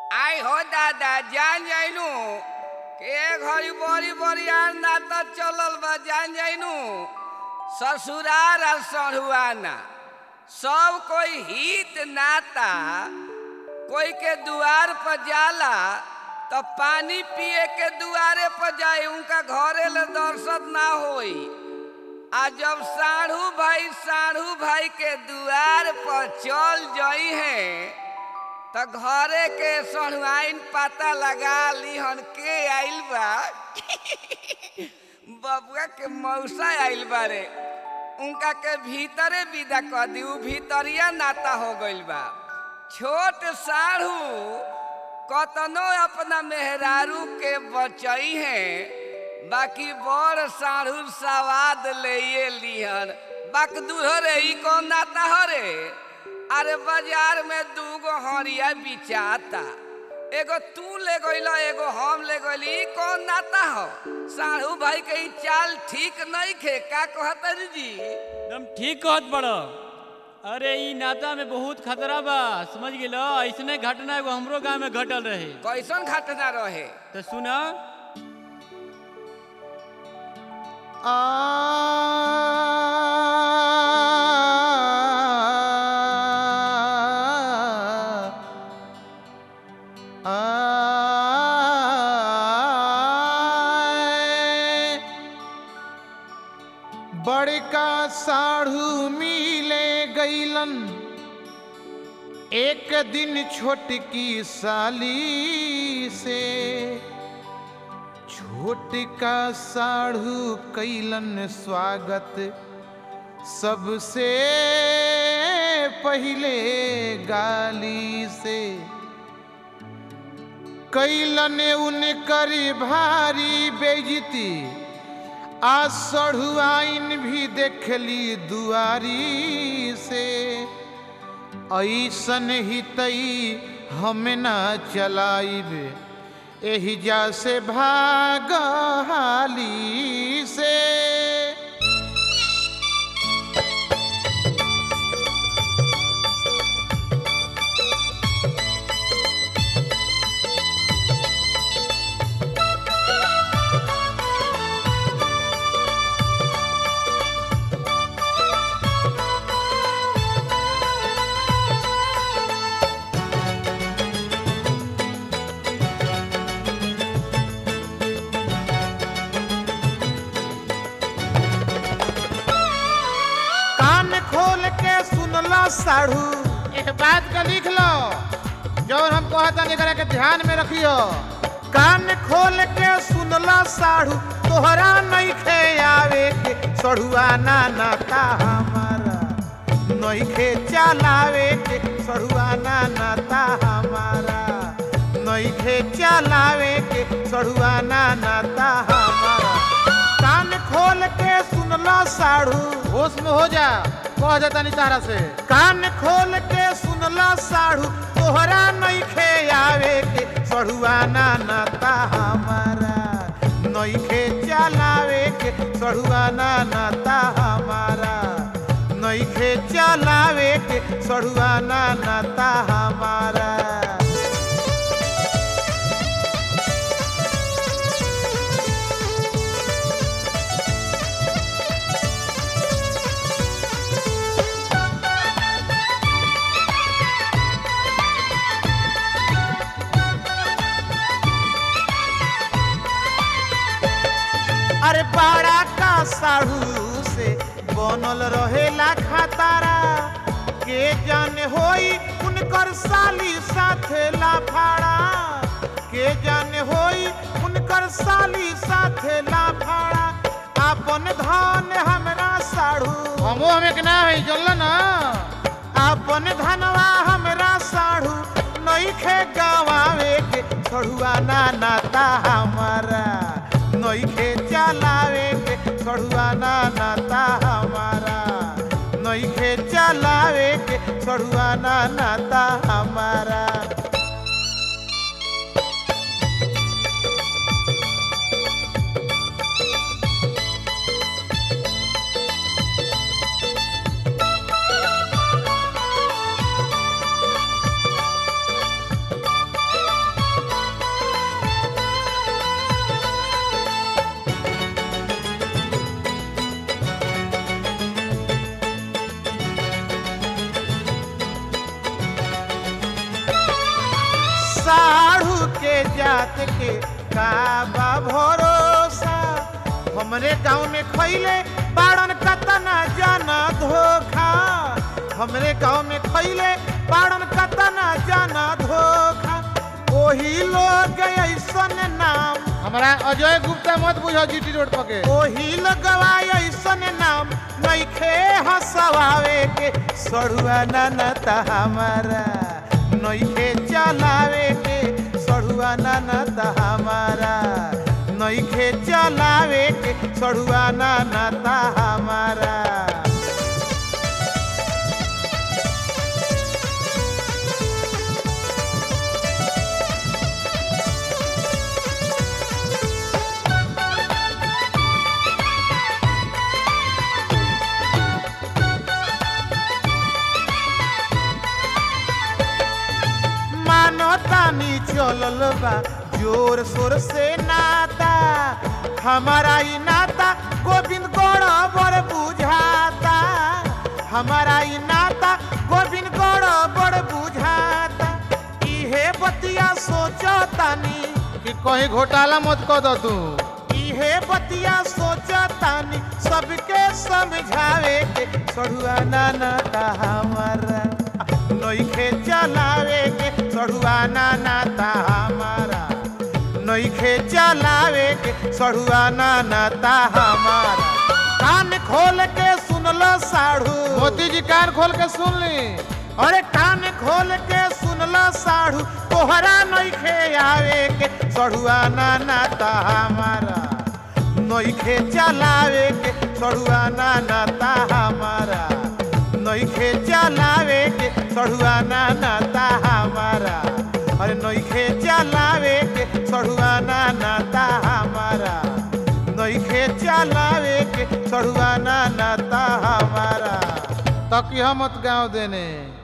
आई हो दादा जान जाइनु के घड़ी बड़ी बरियार नाता चलल बा जान जाइनु ससुरार और सढ़ुआना सब कोई हित नाता कोई के दुआर पर जाला तो पानी पिए के दुआरे पर जाए उनका घरे ले दर्शन ना होई आ जब साढ़ू भाई साढ़ू भाई के दुआर पर चल जाई है तो घरे के सढ़ुआइन पता लगा लीहन के आइल बा बबुआ के मौसा आइल बारे उनका के भीतरे विदा कर दी उ भीतरिया नाता हो गइल बा छोट साढ़ू कतनो अपना मेहरारू के बचई है बाकी बड़ साढ़ू सवाद ले लिहन बाक दूर रे ई कौन नाता हो रे अरे बाजार में दूगो हरिया बिचाता एगो तू ले गइल एगो हम ले गइली ई कौन नाता हो साढ़ू भाई के ई चाल ठीक नहीं खे का कहता जी एकदम ठीक कहत बड़ अरे ई नाता में बहुत खतरा बा समझ गेल ऐसने घटना एगो हमरो गांव में घटल रहे कैसन घटना रहे तो सुना बड़का साढ़ू मिले गईलन एक दिन छोटकी साली से छोटका साढ़ू कैलन स्वागत सबसे पहले गाली से कैलन उनकर भारी बेजती आ सढ़ुआइन भी देखली दुआरी से ऐसन ही तई हम ना चलाइब एहिजा से भाग हाली से कान खोल के सुनला साढ़ू एक बात का लिख लो जौन हम कहता नहीं करे के ध्यान में रखियो कान खोल के सुनला साढ़ू तोहरा नहीं खे आवे के सढ़ुआ ना नाता हमारा नहीं खे चलावे के सढ़ुआ ना नाता हमारा नहीं खे चलावे के सढ़ुआ ना नाता हमारा कान खोल के सुनला साढ़ू होश में हो जा कह जाता नहीं तारा से कान खोल के सुनला साढ़ू तोहरा नहीं खे आवे के सढ़ुआ ना नाता हमारा नहीं खे चलावे के सढ़ुआ ना नाता हमारा नहीं खे चलावे के सढ़ुआ ना नाता हमारा अरे बड़ा का साढ़ू से बनल रहेला खतारा के जाने होई उनकर साली साथे लाफाड़ा के जाने होई उनकर साली साथे लाफाड़ा अपन धन हमरा साढ़ू हमो हमें के ना है चल ना अपन धनवा हमरा साढ़ू नहीं खे गवावे के सढ़ुआ ना नाता हमारा नहीं खे चलावे के सढ़ुआ ना नाता हमारा नहीं खे चलावे के सढ़ुआ ना नाता हमारा जात के का बा भरोसा हमरे गांव में खैले बाड़न कतना जाना धोखा हमरे गांव में खैले बाड़न कतना जाना धोखा ओही लोग ऐसन नाम हमारा अजय गुप्ता मत बुझो जीटी रोड पके ओही लगवा ऐसन नाम नइखे हंसवावे के सड़ुआ ननता हमारा नइखे चलावे के सड़ुआ ननता हमारा नइखे चलावे के सड़ुआ ननता हमारा मानो तानी चलल बा जोर शोर से नाता हमारा ई नाता गोविंद गौड़ बड़ बुझाता हमारा ई नाता गोविंद गौड़ बड़ बुझाता इहे बतिया सोचो तानी कि कहीं घोटाला मत कर दो तू इहे बतिया सोचतानी सबके समझावे के सड़ुआ नाना ता हमारा नइखे चलावे के सड़ुआ नाना ता हमारा नइखे चलावे के सड़ुआ नाना ता हमारा कान खोल के सुनलो साढ़ू मोती जी कान खोल के सुन ली अरे कान खोल के सुनला साढ़ू तोहरा नइखे आवे के सड़ुआ नाना ता हमारा नइखे चलावे के सड़ुआ नाना ता हमारा नइखे चलावे के सड़ुआ नाना ता हमारा अरे नइखे चलावे के सड़ुआ नाना ता हमारा नइखे चलावे के सड़ुआ नाना ता हमारा तकिया मत गाँव देने